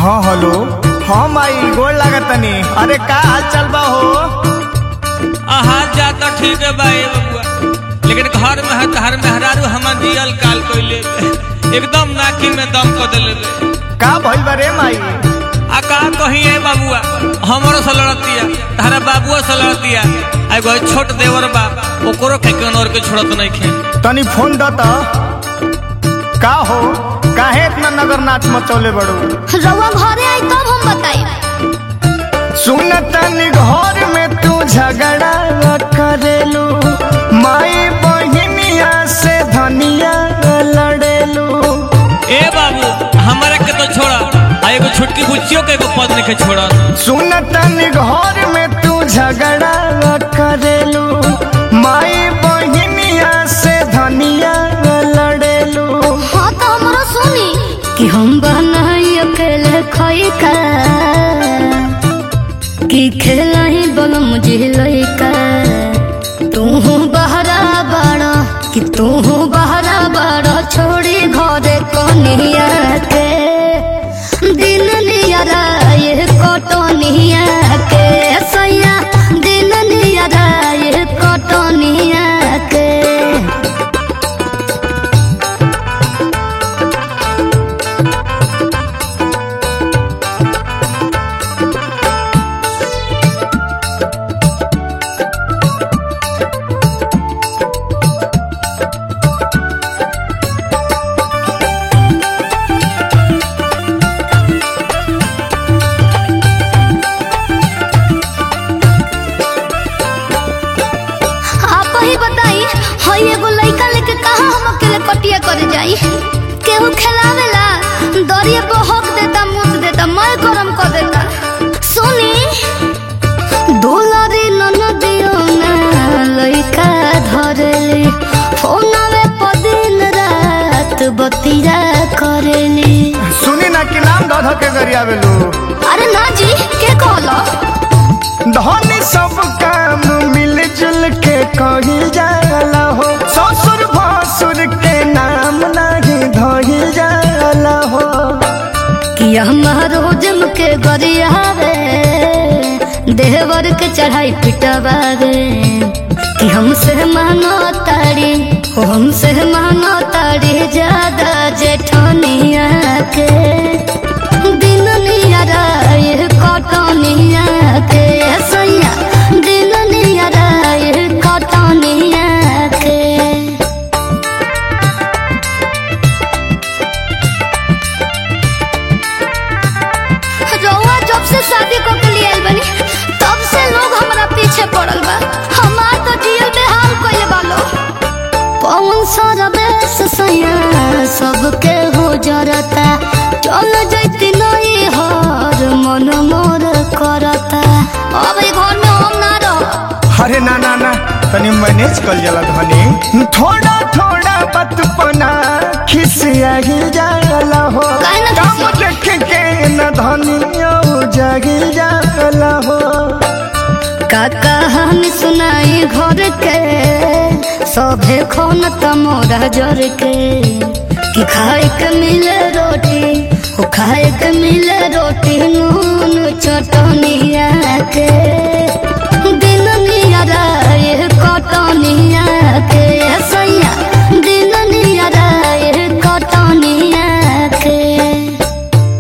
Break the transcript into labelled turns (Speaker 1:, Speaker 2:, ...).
Speaker 1: हाँ हेलो हाँ माई गोड़ लागतनी अरे का हाल चाल बा हो
Speaker 2: हाल जाता ठीक है बा ए बबुआ लेकिन घर में है तहर मेहरारू हमर दियल काल कोइले एकदम नाकी में दम को देले बे।
Speaker 1: का भइल बा रे माई
Speaker 2: आ का कही है बाबुआ हमरो से लड़तिया तारा बाबुआ से लड़तिया आ एगो छोट देवर बा ओकरो के कनोर के छोड़त नहीं खे
Speaker 1: तनी फोन द त का हो काहे इतना नगर नाच मचौले बड़ो
Speaker 3: रउआ घरे आई तब हम बताई
Speaker 1: सुन तनी घर में तू झगड़ा करेलू माई बहिनिया से धनिया लड़ेलू
Speaker 2: ए बाबू हमारे के तो छोड़ा आ एगो छोटकी बुच्चियों के एगो पद नहीं के छोड़ा
Speaker 1: सुन तनी घर में तू झगड़ा करेलू माई बहिनिया से धनिया लड़ेलू
Speaker 3: हाँ तो हमरो सुनी कि हम बनाई अकेले खाई का कि खेला ही बल मुझे लइका तू बहरा बड़ा कि तू बहरा बड़ा छोड़ी घरे कनिया के दिन नियरा ये कटनिया के सैया दिन नियरा ये कटनिया के आप ही बताई हई एगो लइका लेके कहा हम अकेले कटिया करे जाई केहू खेलावेला दरिया पे हक देता मुत देता मैं गरम कर देता सुनी दुलारी ननदियो ना लइका धरेली फोनवे पर दिन रात बतिया करेली
Speaker 1: सुनी ना कि नाम धध के गरिया बेलू
Speaker 3: अरे ना जी के कहलो
Speaker 1: धनी सब काम मिलजुल के कही जाला हो ससुर भसुर के नाम नहीं धही जाला हो
Speaker 3: कि हमारो जम के गरियावे देवर के चढ़ाई पिटवावे कि हमसे मानो तारी ओ हमसे मानो तारी ज्यादा जेठनिया के दिन नियरा ये कटनिया के सैया दिन नियरा ये कटनिया के रउआ जब से शादी को के लिए आइल बनी तब से लोग हमरा पीछे पड़ल बा हमार तो जियल बेहाल कइले बालो पवन सारा बेस सैया सबके हो जरता चल जैती नहीं हर मन मोर करता अब ई घर में हम ना रह
Speaker 1: अरे ना ना ना तनी मैनेज कर जाला धनी थोड़ा थोड़ा बतपना खिसिया ही जाला हो
Speaker 3: काहे ना
Speaker 1: काम
Speaker 3: खिसिया?
Speaker 1: देख के न धनिया जागी जाला हो
Speaker 3: का कहानी सुनाई घर के सभे खोन तमोरा जर के कि खाए के मिले रोटी ओ खाए के मिले रोटी नून चटनिया के